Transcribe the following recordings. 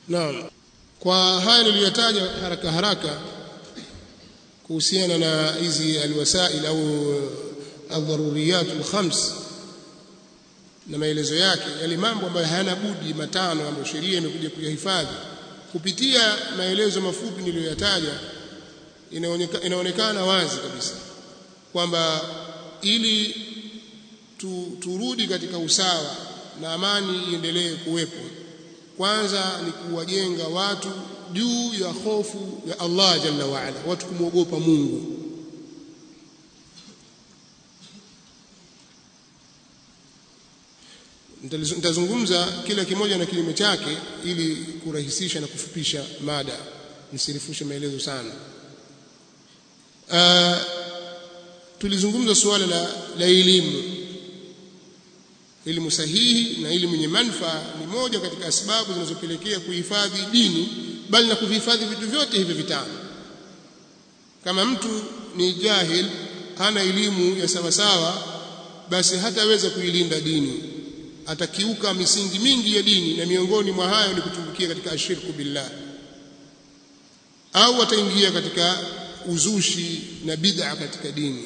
Naam. Kwa haya niliyotaja haraka haraka kuhusiana na hizi alwasail au adharuriyat alkhams na maelezo yake yale mambo ambayo hayana budi matano ambayo sheria imekuja kuyahifadhi kupitia maelezo mafupi niliyoyataja inaonekana, inaonekana wazi kabisa kwamba ili tu, turudi katika usawa na amani iendelee kuwepo kwanza ni kuwajenga watu juu ya hofu ya Allah jalla waala watu kumwogopa Mungu nitazungumza kila kimoja na kilime chake ili kurahisisha na kufupisha mada nisirifushe maelezo sana uh, tulizungumza suala la, la elimu elimu sahihi na elimu yenye manufaa ni moja katika sababu zinazopelekea kuhifadhi dini bali na kuvihifadhi vitu vyote hivi vitano kama mtu ni jahil hana elimu ya sawasawa basi hataweza kuilinda dini atakiuka misingi mingi ya dini na miongoni mwa hayo ni kutumbukia katika ashirku billah au ataingia katika uzushi na bid'a katika dini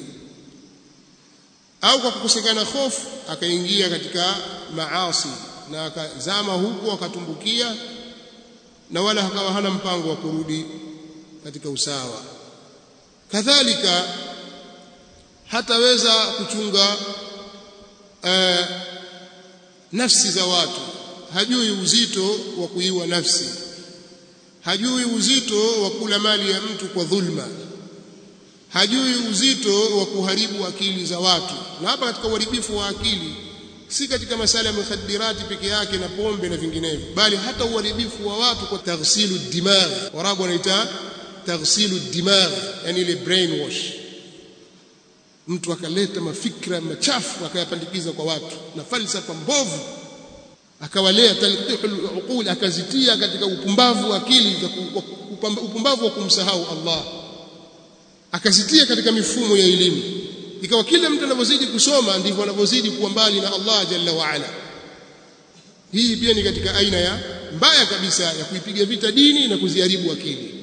au kwa kukosekana hofu akaingia katika maasi na akazama huko akatumbukia na wala akawa hana mpango wa kurudi katika usawa kadhalika hataweza kuchunga uh, nafsi za watu hajui uzito wa kuiwa nafsi hajui uzito wa kula mali ya mtu kwa dhulma hajui uzito wa kuharibu akili za watu na hapa katika uharibifu wa akili si katika masala ya mukhadirati peke yake na pombe na vinginevyo bali hata uharibifu wa watu kwa taghsilu dimagh warabu wanaita taghsilu dimagh yani ile brainwash mtu akaleta mafikra machafu akayapandikiza kwa watu na falsafa mbovu akawalea talqihul uqul akazitia katika upumbavu wa akili upumbavu wa kumsahau Allah akazitia katika mifumo ya elimu ikawa kila mtu anavyozidi kusoma ndivyo anavyozidi kuwa mbali na Allah jalla wa ala hii pia ni katika aina ya mbaya kabisa ya kuipiga vita dini na kuziharibu akili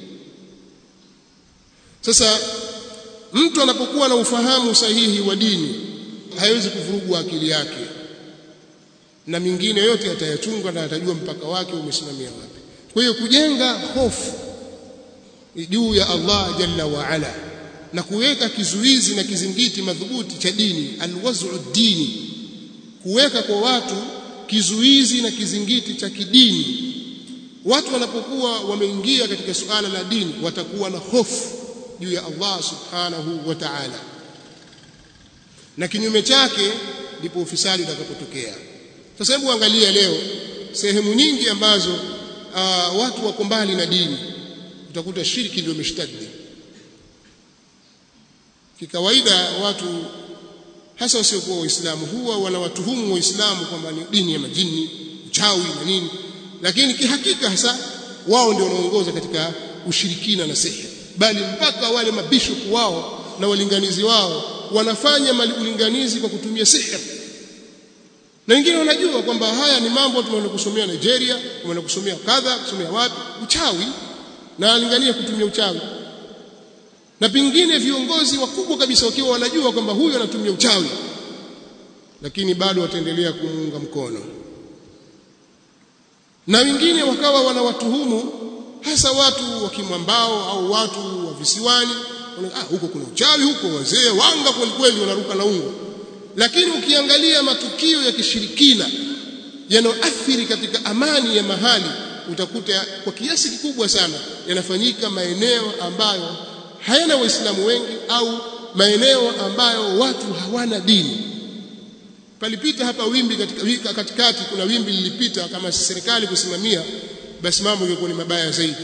sasa mtu anapokuwa na ufahamu sahihi wa dini haiwezi kuvurugwa akili yake na mingine yote atayachunga na atajua mpaka wake umesimamia wapi kwa hiyo kujenga hofu juu ya Allah jalla wa ala na kuweka kizuizi na kizingiti madhubuti cha dini alwaz'u dini kuweka kwa watu kizuizi na kizingiti cha kidini watu wanapokuwa wameingia katika suala la dini watakuwa na hofu juu ya Allah subhanahu wa ta'ala na kinyume chake ndipo ufisadi utakapotokea sasa hebu angalia leo sehemu nyingi ambazo uh, watu wako mbali na dini utakuta shirki ndio imeshtadi kikawaida watu hasa wasiokuwa waislamu huwa wanawatuhumu waislamu kwamba ni dini ya majini uchawi na nini lakini kihakika hasa wao ndio wanaongoza katika ushirikina na sihiri bali mpaka wale mabishopu wao na walinganizi wao wanafanya ulinganizi kwa kutumia sihiri na wengine wanajua kwamba haya ni mambo tumeenda kusomea Nigeria tumeenda kusomea kadha kusomea wapi uchawi na alingania kutumia uchawi na pengine viongozi wakubwa kabisa wakiwa wanajua kwamba huyu anatumia uchawi lakini bado wataendelea kumuunga mkono na wengine wakawa wanawatuhumu hasa watu wa kimwambao au watu wa visiwani ah huko kuna uchawi huko wazee wanga kweli kweli wanaruka na ungo lakini ukiangalia matukio ya kishirikina yanayoathiri katika amani ya mahali utakuta kwa kiasi kikubwa sana yanafanyika maeneo ambayo hayana waislamu wengi au maeneo ambayo watu hawana dini palipita hapa wimbi katika katikati kuna wimbi lilipita kama serikali kusimamia basi mambo yangekuwa ni mabaya zaidi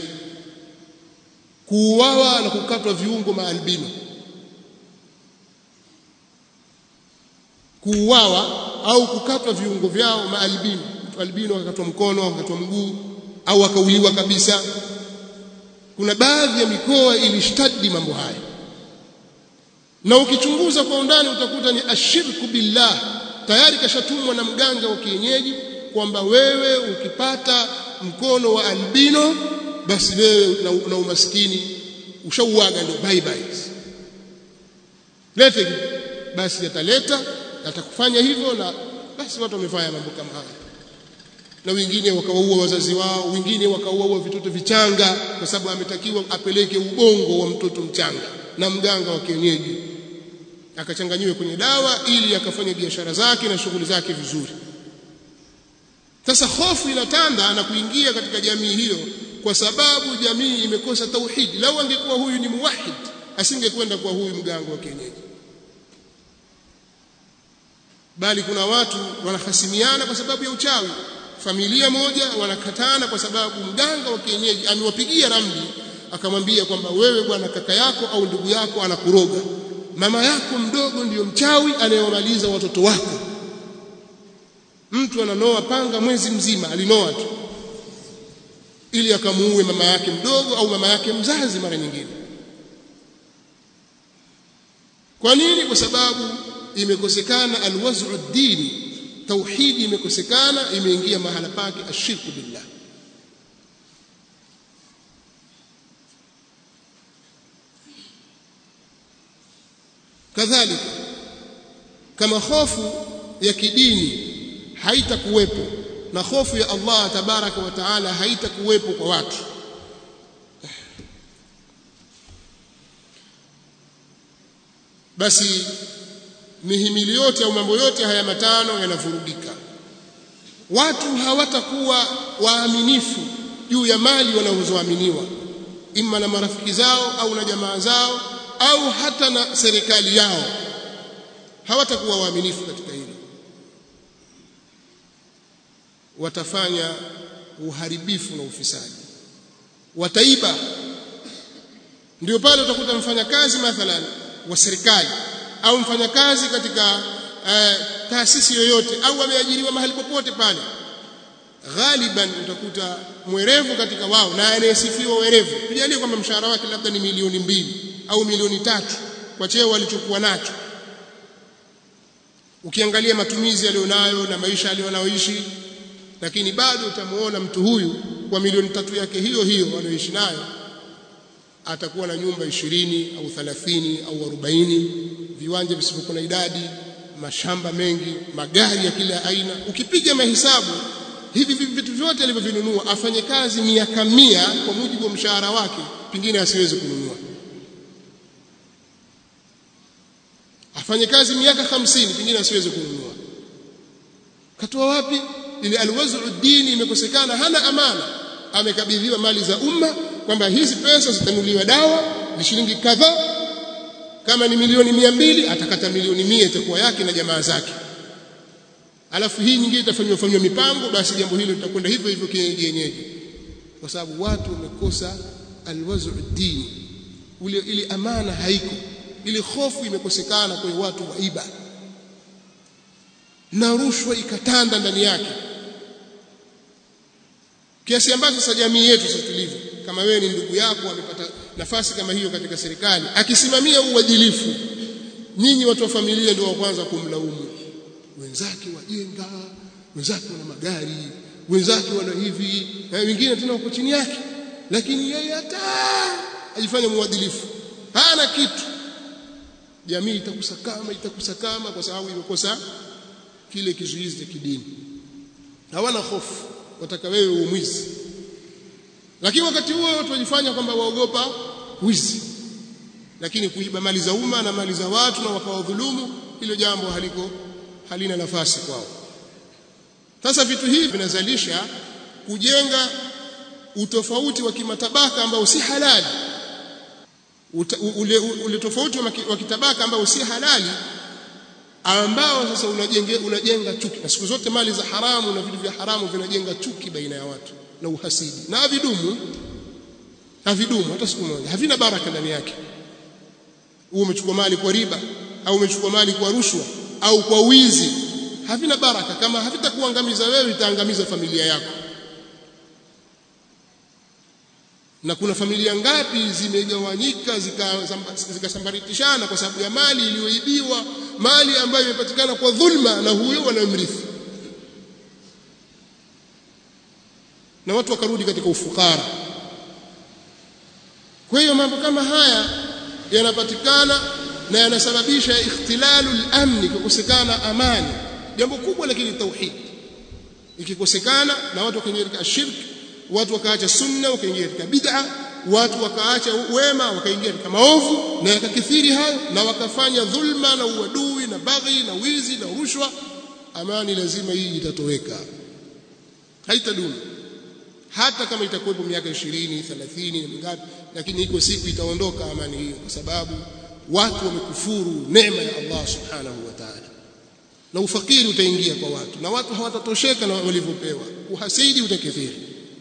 kuuawa na kukatwa viungo maalbino kuuawa au kukatwa viungo vyao maalbino albino akakatwa mkono akakatwa mguu au akauliwa kabisa kuna baadhi ya mikoa ilishtadi mambo haya na ukichunguza kwa undani utakuta ni ashirku billah tayari kashatumwa na mganga wa kienyeji kwamba wewe ukipata mkono wa albino basi wewe na, na umaskini ushauaga ndio bye bye lete basi yataleta atakufanya hivyo na basi watu wamefanya mambo kama haya na wengine wakawaua wazazi wao wengine wakawaua vitoto vichanga kwa sababu ametakiwa apeleke ubongo wa mtoto mchanga na mganga wa kienyeji akachanganyiwe kwenye dawa ili akafanya biashara zake na shughuli zake vizuri sasa hofu inatanda na kuingia katika jamii hiyo kwa sababu jamii imekosa tauhidi lau angekuwa huyu ni muwahid asingekwenda kwa huyu mganga wa kienyeji bali kuna watu wanahasimiana kwa sababu ya uchawi familia moja wanakatana kwa sababu mganga wa kienyeji amewapigia ramli akamwambia kwamba wewe bwana kaka yako au ndugu yako anakuroga mama yako mdogo ndiyo mchawi anayewamaliza watoto wako mtu ananoa panga mwezi mzima alinoa tu ili akamuue mama yake mdogo au mama yake mzazi mara nyingine kwa nini kwa sababu imekosekana alwaz'u ad-dini tauhidi imekosekana imeingia mahala pake ashirku billah kadhalika kama hofu ya kidini haitakuwepo na hofu ya Allah tabaraka wa taala haitakuwepo kwa watu basi mihimili yote au mambo yote haya matano yanavurugika watu hawatakuwa waaminifu juu ya mali wanazoaminiwa imma na marafiki zao au na jamaa zao au hata na serikali yao hawatakuwa waaminifu katika hilo watafanya uharibifu na ufisadi wataiba ndio pale utakuta mfanyakazi mathalan wa serikali au mfanyakazi katika uh, taasisi yoyote au ameajiriwa mahali popote pale ghaliban utakuta mwerevu katika wao na anayesifiwa werevu tujalie kwamba mshahara wake labda ni milioni mbili au milioni tatu kwa cheo alichokuwa nacho ukiangalia matumizi aliyonayo na maisha aliyonayoishi lakini bado utamuona mtu huyu kwa milioni tatu yake hiyo hiyo anayoishi nayo atakuwa na nyumba ishirini au thalathini au arobaini viwanja visivyokuwa na idadi mashamba mengi magari ya kila aina ukipiga mahesabu hivi vitu vyote alivyovinunua afanye kazi miaka mia kwa mujibu wa mshahara wake pengine asiweze kununua afanye kazi miaka hamsini pengine asiweze kununua katoa wapi ile alwazu dini imekosekana hana amana amekabidhiwa mali za umma kwamba hizi pesa zitanunuliwa dawa ni shilingi kadhaa kama ni milioni mia mbili atakata milioni mia itakuwa yake na jamaa zake alafu hii nyingine itafanywa fanywa mipango basi jambo hilo litakwenda hivyo hivyo kienyeji yenyeji kwa sababu watu wamekosa alwazu dini ule ile amana haiko ile hofu imekosekana kwa watu waiba na rushwa ikatanda ndani yake kiasi ambacho sasa jamii yetu sasa tulivyo kama wewe ni ndugu yako amepata nafasi kama hiyo katika serikali akisimamia uadilifu nyinyi watu wa familia ndio wa kwanza kumlaumu wenzake wajenga wenzake wana magari wenzake wana hivi na wengine tena wako chini yake lakini yeye hata ajifanya muadilifu hana kitu jamii itakusakama itakusakama kwa sababu imekosa kile kizuizi cha kidini hawana hofu wataka wewe umwizi lakini wakati huo watu wajifanya kwamba waogopa wizi lakini kuiba mali za umma na mali za watu na wakawadhulumu hilo jambo haliko halina nafasi kwao sasa vitu hivi vinazalisha kujenga utofauti wa kimatabaka ambao si halali Uta, ule, ule tofauti wa kitabaka ambao si halali ambao sasa unajenga unajenga chuki na siku zote mali za haramu na vitu vya haramu vinajenga chuki baina ya watu na uhasidi na havidumu havidumu hata siku moja havina baraka ndani yake uwe umechukua mali kwa riba au umechukua mali kwa rushwa au kwa wizi havina baraka kama havitakuangamiza wewe itaangamiza familia yako na kuna familia ngapi zimegawanyika zikasambaritishana zika kwa sababu ya mali iliyoibiwa mali ambayo imepatikana kwa dhulma na huyo wanamrithi na watu wakarudi katika ufukara kwa hiyo mambo kama haya yanapatikana na yanasababisha ikhtilalu al-amni kukosekana amani jambo kubwa lakini tauhid ikikosekana na watu wakaingia katika shirk watu wakaacha sunna wakaingia katika bid'a watu wakaacha wema wakaingia katika maovu na yakakithiri hayo na wakafanya dhulma na uadui na baghi na wizi na rushwa amani lazima hii itatoweka haitadumu hata kama itakuwepo miaka 20 30 na mingapi lakini iko siku itaondoka amani hiyo kwa sababu watu wamekufuru neema ya Allah subhanahu wa ta'ala na ufakiri utaingia kwa watu na watu hawatatosheka na walivyopewa uhasidi utakithiri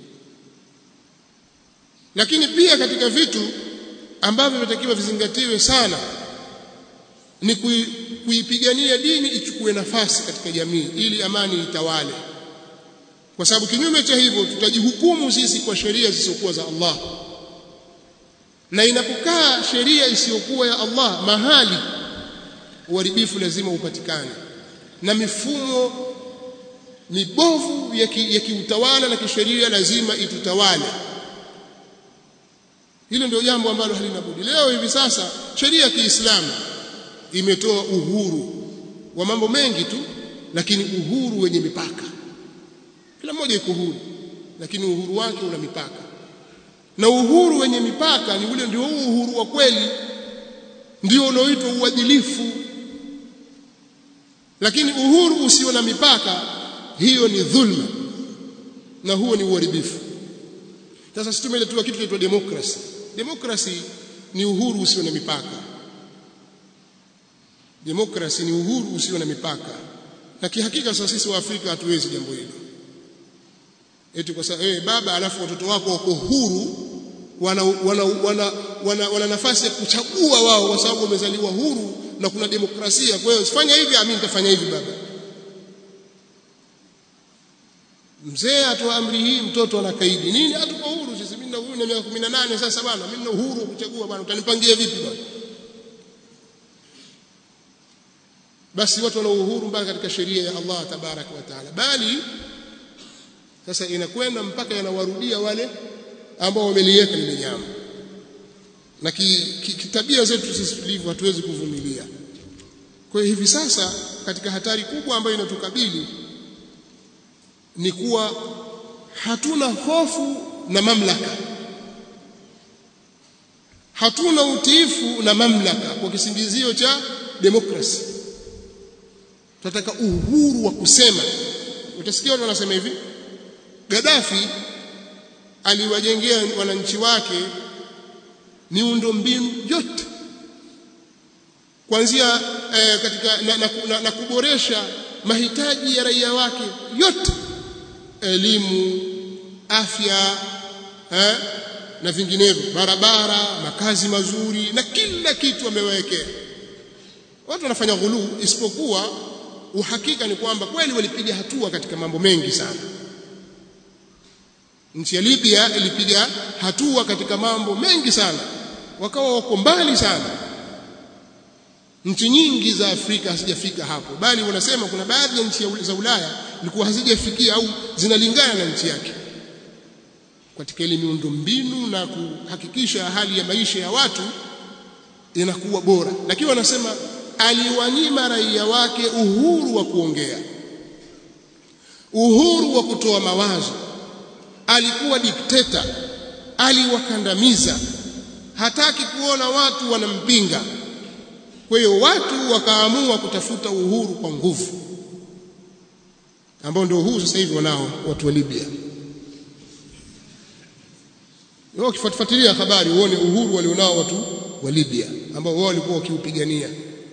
lakini pia katika vitu ambavyo vinatakiwa vizingatiwe sana ni kuipigania dini ichukue nafasi katika jamii ili amani itawale kwa sababu kinyume cha hivyo tutajihukumu sisi kwa sheria zisizokuwa za Allah na inapokaa sheria isiyokuwa ya Allah mahali uharibifu lazima upatikane na mifumo mibovu ya kiutawala ki na kisheria lazima itutawale hilo ndio jambo ambalo halina budi leo hivi sasa sheria ya Kiislamu imetoa uhuru wa mambo mengi tu lakini uhuru wenye mipaka kila mmoja yuko huru lakini uhuru wake una mipaka na uhuru wenye mipaka ni ule ndio uhuru wa kweli ndio unaoitwa uadilifu lakini uhuru usio na mipaka hiyo ni dhulma na huo ni uharibifu sasa sisi tumeletewa kitu kinaitwa demokrasi demokrasi ni uhuru usio na mipaka demokrasi ni uhuru usio na mipaka na kihakika sasa sisi wa Afrika hatuwezi jambo hilo eti kwa sababu eh baba alafu watoto wako wako huru wana wana, wana, wana, wana nafasi ya kuchagua wao kwa sababu wamezaliwa huru na kuna demokrasia kwa hiyo usifanye hivi mimi nitafanya hivi baba mzee atoa amri hii mtoto anakaidi nini hatuko huru sisi mimi na uhuru na miaka 18 sasa bwana mimi na uhuru kuchagua bwana utanipangia vipi bwana basi watu wana uhuru mpaka katika sheria ya Allah tabaraka wa taala bali sasa inakwenda mpaka yanawarudia wale ambao wameliweka lile jambo na kitabia ki, ki zetu sisi tulivyo hatuwezi kuvumilia kwa hiyo hivi sasa katika hatari kubwa ambayo inatukabili ni kuwa hatuna hofu na mamlaka hatuna utiifu na mamlaka kwa kisingizio cha demokrasi tunataka uhuru wa kusema utasikia watu wanasema hivi Gaddafi aliwajengea wananchi wake miundo mbinu yote kuanzia eh, katika na, na, na, na kuboresha mahitaji ya raia wake yote elimu afya eh, na vinginevyo barabara makazi mazuri na kila kitu amewekea watu wanafanya ghuluu isipokuwa uhakika ni kwamba kweli walipiga hatua katika mambo mengi sana nchi ya Libya ilipiga hatua katika mambo mengi sana wakawa wako mbali sana nchi nyingi za Afrika hazijafika hapo bali wanasema kuna baadhi ya nchi za Ulaya zilikuwa hazijafikia au zinalingana na nchi yake katika ile miundombinu na kuhakikisha hali ya maisha ya watu inakuwa bora lakini wanasema aliwanyima raia wake uhuru wa kuongea uhuru wa kutoa mawazo alikuwa dikteta aliwakandamiza hataki kuona watu wanampinga kwa hiyo watu wakaamua kutafuta uhuru kwa nguvu ambao ndio huu sasa hivi wanao watu wa Libya wao ukifuatilia habari uone uhuru walionao watu wa Libya ambao wao walikuwa wakiupigania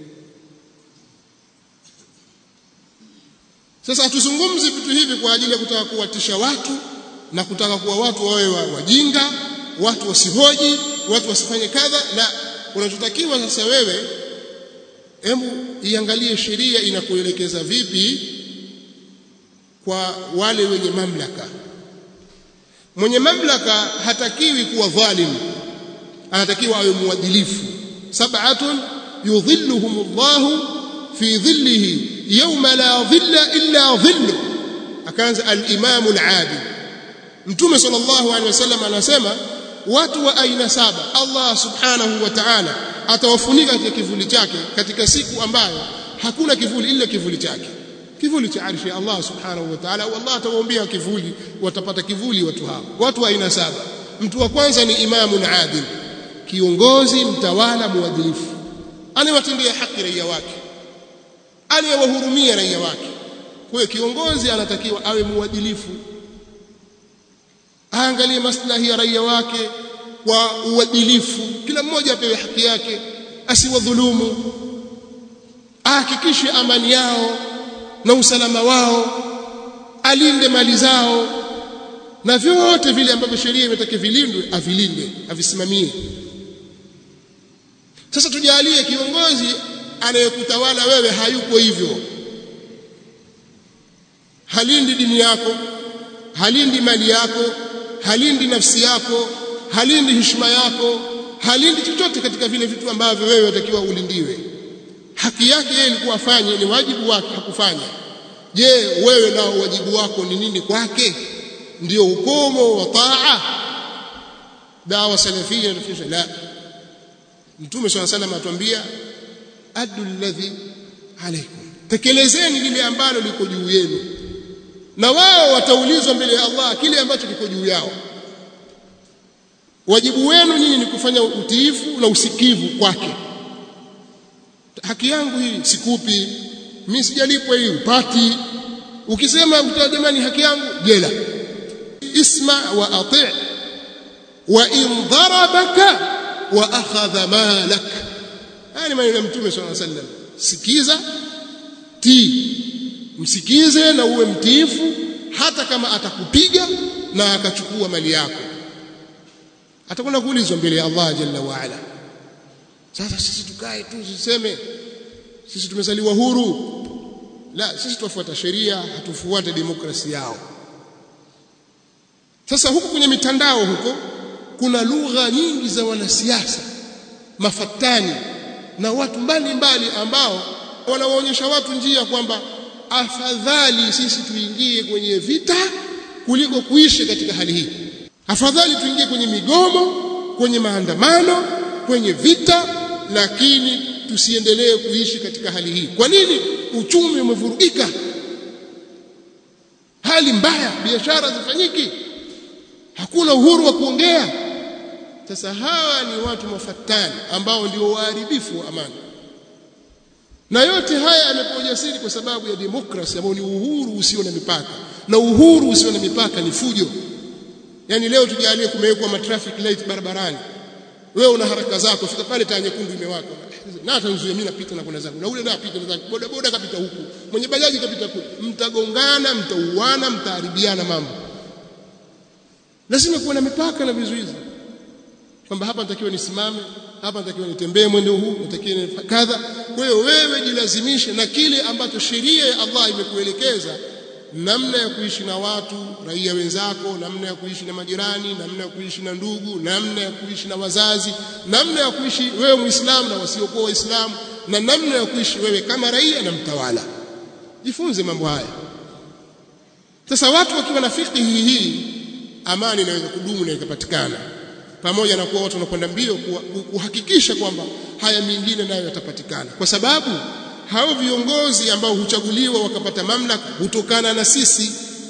sasa hatuzungumzi vitu hivi kwa ajili ya kutaka kuwatisha watu na kutaka kuwa watu wawe wajinga watu wasihoji watu wasifanye kadha la unachotakiwa sasa wewe hebu iangalie sheria inakuelekeza vipi kwa wale wenye mamlaka mwenye mamlaka hatakiwi kuwa dhalim anatakiwa awe muadilifu sab'atun yudhilluhumullahu fi dhillihi yawma la dhilla illa dhillu akaanza al-imamu al-adil mtume sallallahu alaihi wasallam anasema watu wa aina saba Allah subhanahu wa ta'ala atawafunika katika kivuli chake katika siku ambayo hakuna kivuli ila kivuli chake kivuli cha arshi ya Allah subhanahu wa ta'ala Allah atawaombea kivuli watapata kivuli watu hao watu wa aina saba mtu wa kwanza ni imamun adil kiongozi mtawala muadilifu anayewatendea haki raia wake anayewahurumia raia wake kwa hiyo kiongozi anatakiwa awe muadilifu aangalie maslahi ya raia wake kwa uadilifu kila mmoja apewe haki yake asiwadhulumu ahakikishe amani yao na usalama wao alinde mali zao na vyote vile ambavyo sheria imetaka vilindwe avilinde avisimamie sasa tujalie kiongozi anayekutawala wewe hayuko hivyo halindi dini yako halindi mali yako halindi nafsi yako halindi heshima yako halindi chochote katika vile vitu ambavyo wewe watakiwa ulindiwe haki yake yeye ilikuwa afanye ni wajibu wake hakufanya je wewe nao wajibu wako ni nini kwake ndio ukomo wa taa dawa salafia inafundisha la mtume swalla salam atuambia addu alladhi alaykum tekelezeni lile ambalo liko juu yenu na wao wataulizwa mbele ya Allah kile ambacho kiko juu yao wajibu wenu nyinyi ni kufanya utiifu na usikivu kwake haki yangu hii sikupi mimi sijalipwa hii upati ukisema jamani haki yangu jela isma wa ati' wa in darabaka wa akhadha malak haya ni maneno ya mtume sallallahu alaihi wasallam sikiza tii msikize na uwe mtiifu hata kama atakupiga na akachukua mali yako atakwenda kuulizwa mbele ya Allah jalla wa ala sasa sisi tukae tu tuseme sisi tumezaliwa huru la sisi tufuata sheria hatufuate demokrasia yao sasa huku kwenye mitandao huko kuna lugha nyingi za wanasiasa mafatani na watu mbalimbali ambao wanawaonyesha watu njia kwamba afadhali sisi tuingie kwenye vita kuliko kuishi katika hali hii afadhali tuingie kwenye migomo kwenye maandamano kwenye vita lakini tusiendelee kuishi katika hali hii kwa nini uchumi umevurugika hali mbaya biashara zifanyiki hakuna uhuru wa kuongea sasa hawa ni watu mafatani ambao ndio waharibifu wa amani na yote haya yamepewa ujasiri kwa sababu ya demokrasi ambao ni uhuru usio na mipaka na uhuru usio na mipaka ni fujo yani leo tujalie kumewekwa matraffic light barabarani wewe una haraka zako fika pale taa nyekundu imewaka na hata nzuia mimi napita na kwenda zangu na ule naye apita na zangu boda boda kapita huku mwenye bajaji kapita kule mtagongana mtauana mtaharibiana mambo lazima kuwa na mipaka na vizuizi kwamba hapa natakiwa nisimame hapa natakiwa nitembee mwendo huu natakiwa kadha kwa hiyo wewe jilazimishe na kile ambacho sheria ya Allah imekuelekeza namna ya kuishi na watu raia wenzako namna ya kuishi na majirani namna ya kuishi na ndugu namna ya kuishi na wazazi namna ya kuishi wewe muislamu na wasiokuwa waislamu na namna ya kuishi wewe kama raia na mtawala jifunze mambo haya sasa watu wakiwa na fiqhi hii amani inaweza kudumu na ikapatikana pamoja na kuwa watu wanakwenda mbio kuhakikisha kwamba haya mengine nayo yatapatikana kwa sababu hao viongozi ambao huchaguliwa wakapata mamlaka hutokana na sisi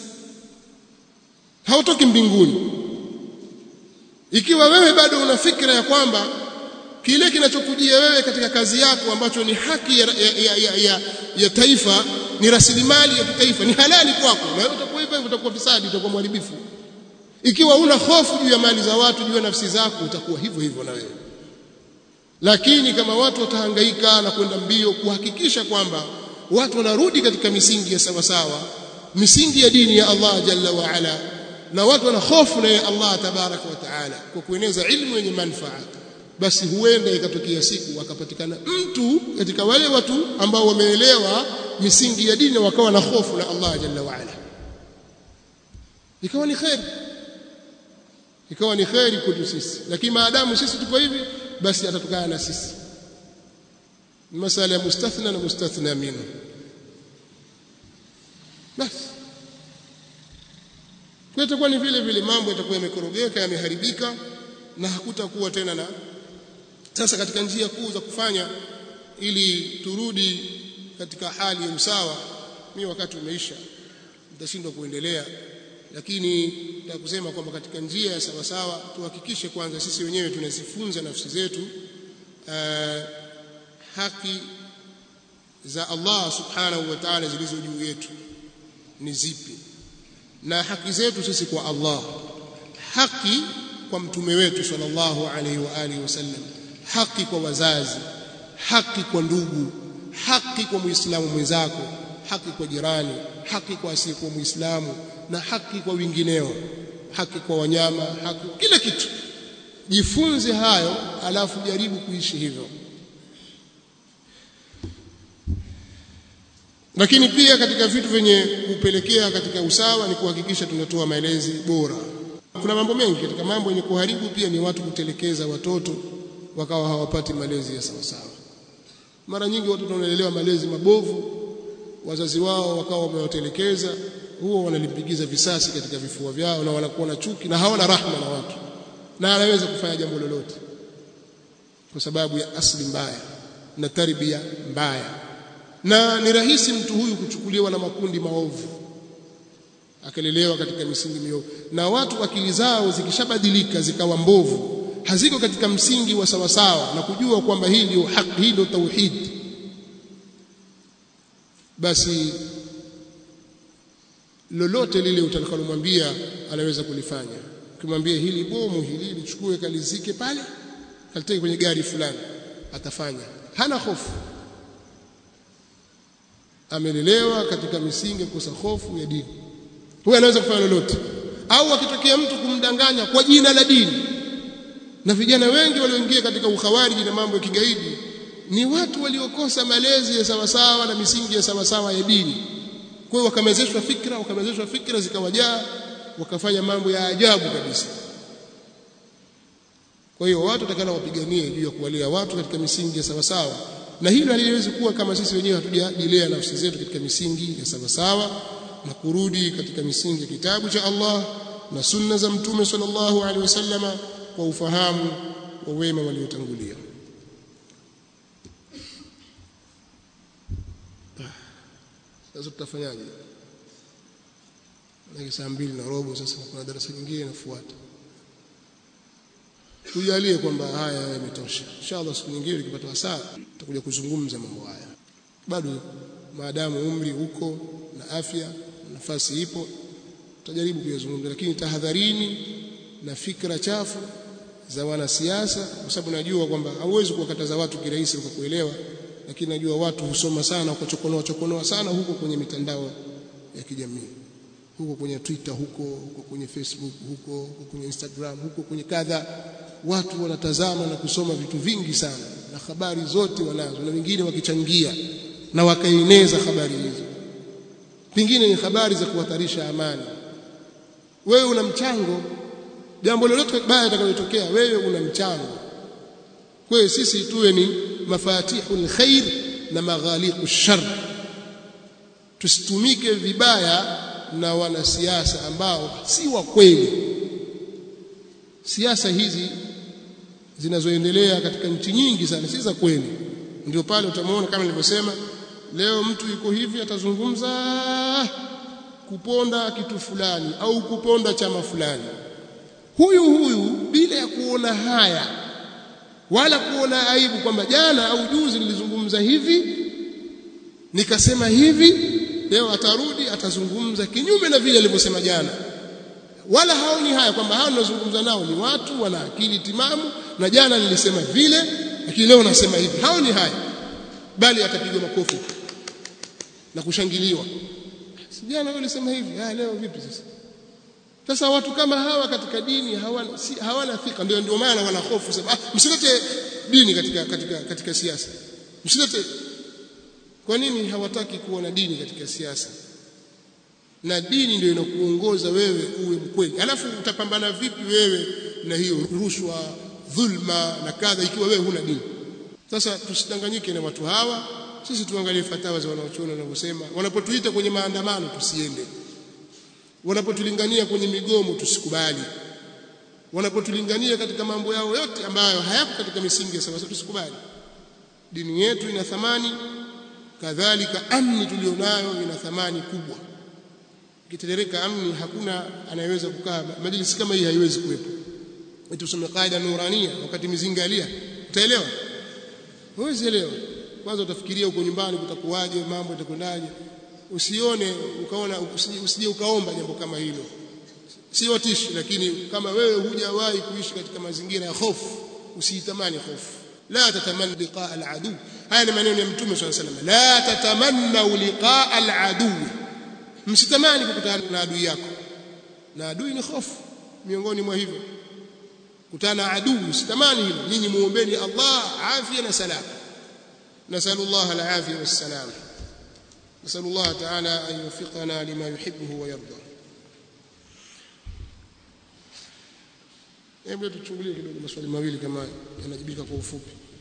hautoki mbinguni ikiwa wewe bado una fikra ya kwamba kile kinachokujia wewe katika kazi yako ambacho ni haki ya, ya, ya, ya, ya taifa ni rasilimali ya kitaifa ni halali kwako na wewe utakuwa hivyo utakuwa fisadi utakuwa mharibifu ikiwa una hofu juu ya mali za watu juu ya nafsi zako utakuwa hivyo hivyo na wewe lakini kama watu watahangaika na kwenda mbio kuhakikisha kwamba watu wanarudi katika misingi ya sawa sawa misingi ya dini ya Allah jalla wa ala na watu wana hofu na ya Allah tabaraka wa taala kwa kueneza ilmu yenye manufaa basi huenda ikatokea siku akapatikana mtu katika wale watu ambao wameelewa misingi ya dini wakawa na hofu na Allah jalla wa ala ikawa ni khair ikawa ni khairi kwetu sisi lakini maadamu sisi tuko hivi basi atatokana na sisi masala ya mustathna na mustathna minhu basi kwa itakuwa ni vile vile mambo yatakuwa yamekorogeka yameharibika na hakutakuwa tena na sasa katika njia kuu za kufanya ili turudi katika hali ya usawa mimi wakati umeisha nitashindwa kuendelea lakini nataka kusema kwamba katika njia ya sawa sawa tuhakikishe kwanza sisi wenyewe tunazifunza nafsi zetu uh, haki za Allah subhanahu wa ta'ala zilizo juu yetu ni zipi na haki zetu sisi kwa Allah haki kwa mtume wetu sallallahu alaihi wa alihi wasallam haki kwa wazazi haki kwa ndugu haki kwa muislamu mwenzako haki kwa jirani haki kwa asiyekuwa muislamu na haki kwa wengineo haki kwa wanyama haki kila kitu jifunze hayo alafu jaribu kuishi hivyo lakini pia katika vitu vyenye kupelekea katika usawa ni kuhakikisha tunatoa maelezi bora kuna mambo mengi katika mambo yenye kuharibu pia ni watu kutelekeza watoto wakawa hawapati malezi ya sawa sawa mara nyingi watoto wanalelewa malezi mabovu wazazi wao wakawa wamewatelekeza huwa wanalipigiza visasi katika vifua vyao na wanakuwa na chuki na hawana rahma na watu na anaweza kufanya jambo lolote kwa sababu ya asli mbaya na tarbia mbaya na ni rahisi mtu huyu kuchukuliwa na makundi maovu akalelewa katika misingi miovu na watu akili zao zikishabadilika zikawa mbovu haziko katika msingi wa sawasawa na kujua kwamba hii ndio haki hii ndio tauhid basi lolote lile utakalomwambia anaweza kulifanya ukimwambia hili bomu hili lichukue kalizike pale kaliteke kwenye gari fulani atafanya hana hofu amelelewa katika misingi ya kukosa hofu ya dini huyo anaweza kufanya lolote au akitokea mtu kumdanganya kwa jina la dini na vijana wengi walioingia katika ukhawariji na mambo ya kigaidi ni watu waliokosa malezi ya sawasawa na misingi ya sawasawa ya dini kwa hiyo wakamezeshwa fikra wakamezeshwa fikra zikawajaa wakafanya mambo ya ajabu kabisa kwa hiyo watu watakana wapiganie juu ya kuwalea watu katika misingi ya sawasawa na hilo haliwezi kuwa kama sisi wenyewe hatujadilea nafsi zetu katika misingi ya sawasawa na kurudi katika misingi ya kitabu cha Allah na sunna za mtume sallallahu alaihi wasallama kwa ufahamu wa wema waliotangulia sasa tutafanyaje na saa mbili na robo sasa kuna darasa nyingine inafuata tujalie kwamba haya yametosha inshallah siku nyingine tukipata wasaa tutakuja kuzungumza mambo haya bado maadamu umri uko na afya nafasi ipo tutajaribu kuyazungumza lakini tahadharini na fikra chafu za wanasiasa kwa sababu najua kwamba hauwezi kuwakataza watu kirahisi kwa kuelewa lakini najua watu husoma sana wakachokonoa chokonoa sana huko kwenye mitandao ya kijamii huko kwenye Twitter huko huko kwenye Facebook huko huko kwenye Instagram huko kwenye kadha watu wanatazama na kusoma vitu vingi sana na habari zote wanazo na wengine wakichangia na wakaeneza habari hizo pengine ni habari za kuhatarisha amani wewe una mchango jambo lolote baya litakalotokea wewe una mchango kwa hiyo sisi tuwe ni mafatihul khair na maghaliqu shar tusitumike vibaya na wanasiasa ambao si wa kweli siasa hizi zinazoendelea katika nchi nyingi sana si za kweli ndio pale utamwona kama nilivyosema leo mtu yuko hivi atazungumza kuponda kitu fulani au kuponda chama fulani huyu huyu bila ya kuona haya wala kuona aibu kwamba jana au juzi nilizungumza hivi nikasema hivi leo atarudi atazungumza kinyume na vile alivyosema jana wala haoni haya kwamba hao ninazungumza nao ni watu wana akili timamu na jana nilisema vile lakini leo nasema hivi haoni haya bali atapigwa makofi na kushangiliwa si jana wewe ulisema hivi ah leo vipi sasa sasa watu kama hawa katika dini hawana si, hawana thika ndio ndio maana wana hofu sasa ah, msilete dini katika katika katika siasa msilete kwa nini hawataki kuona dini katika siasa na dini ndio inakuongoza wewe uwe mkweli alafu utapambana vipi wewe na hiyo rushwa dhulma na kadha ikiwa wewe huna dini sasa tusidanganyike na watu hawa sisi tuangalie fatawa za wanaochuoni wanavyosema wanapotuita kwenye maandamano tusiende wanapotulingania kwenye migomo tusikubali wanapotulingania katika mambo yao yote ambayo hayako katika misingi ya sawa tusikubali dini yetu ina thamani kadhalika amni tulionayo ina thamani kubwa ikiterereka amni hakuna anayeweza kukaa majlisi kama hii haiwezi kuwepo eti usome qaida nurania wakati mizinga alia utaelewa huwezi elewa kwanza utafikiria huko nyumbani kutakuwaje mambo yatakwendaje usione ukaona usije ukaomba jambo kama hilo si watishi lakini kama wewe hujawahi kuishi katika mazingira ya hofu usiitamani hofu la tatamanna liqaa aladu haya ni maneno ya mtume swalla sallam la tatamanna liqaa aladu msitamani kukutana na adui yako na adui ni hofu miongoni mwa hivyo kutana adui sitamani hilo nyinyi muombeeni Allah afya na salama نسأل الله العافية والسلام نسأل الله تعالى أن يوفقنا لما يحبه ويرضى hebu tuchungulie kidogo maswali mawili kama yanajibika kwa ufupi